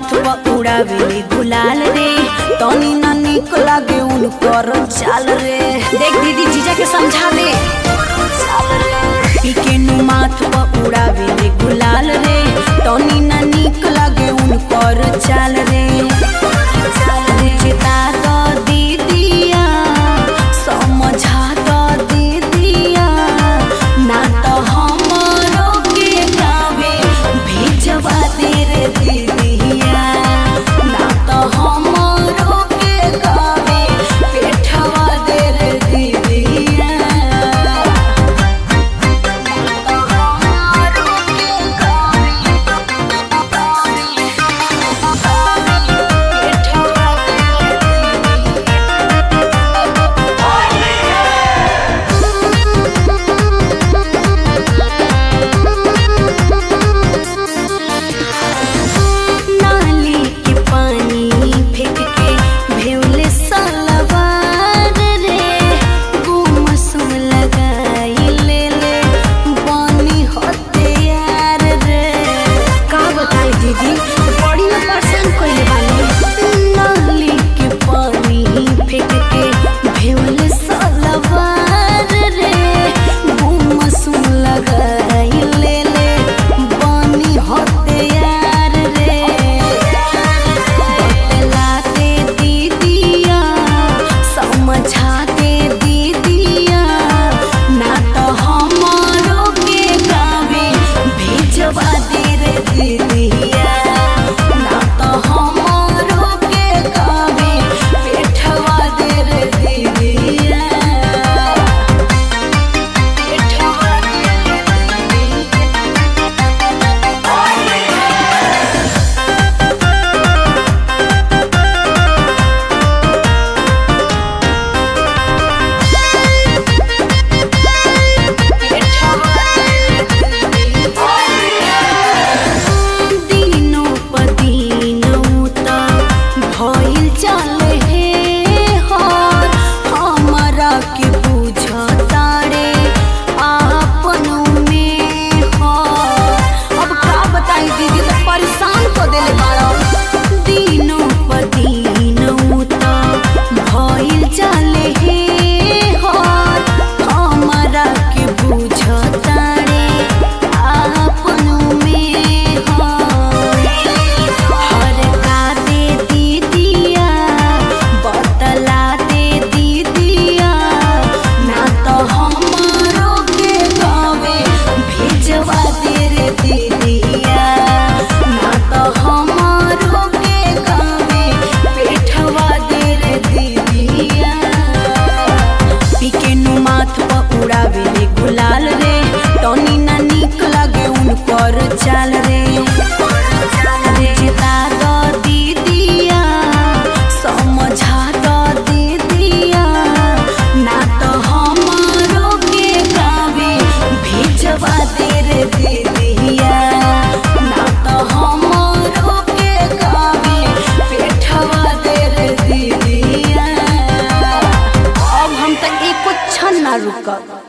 माथ पर उड़ावेले गुलाल रे तनी ना निक लागे उनकर चाल रे देख दीदी जीजा के समझा दे पीके नु माथ पर उड़ावेले गुलाल रे तनी ना निक लागे उनकर चाल रे चिता तो दीदिया समझा तो दीदिया ना तो हमरो के गावे भेजवा दे रे दीदिया ना तो हमरो के गावे पेठवा दे रे दीदिया ना तो हमरो के गावे पेठवा दे रे दीदिया नाली के पानी फेंक के भेवले सलवार रे गुमसुम लगाई ले ले पानी होते यार रे का बताई दीदी बड़ी ना परेशान कइले बानी नाली के पानी फेंक के भेवले सलवार रे गुमसुम लगाई ले ले पानी होते यार रे बतलाते दीदिया समझाते दीदिया ना तो हमारो के गावे भेजवा दे रे दीदिया ना तो हमारो के गावे पेठवा दे रे दीदिया पेठवा दे रे दीदिया दिनो पदिनो त भइल चले हे हर हमरा के बुझतारे आपन में हर अब का बताई दीदी तो परेशान को देले बाड़ा दिनो पदिनो त भइल चले हे हर हमरा के बुझतारे आपन में हर का दे दीदिया बतला दे दीदिया ना तो हमारो के गावे भेजवा दे रे दीदिया ना तो हमारो के गावे पेठवा दे रे दीदिया पीके नु माथ पर उड़ावेले गुलाल रे टनी ना निक लागे उनकर चाल रे चिता दो दीदिया समझा दो दीदिया ना तो हमारो के गावे भेजवा दे रे दीदिया ना तो हमारो के गावे पेठवा दे रे दीदिया अब हम तक एको क्षण ना रुकब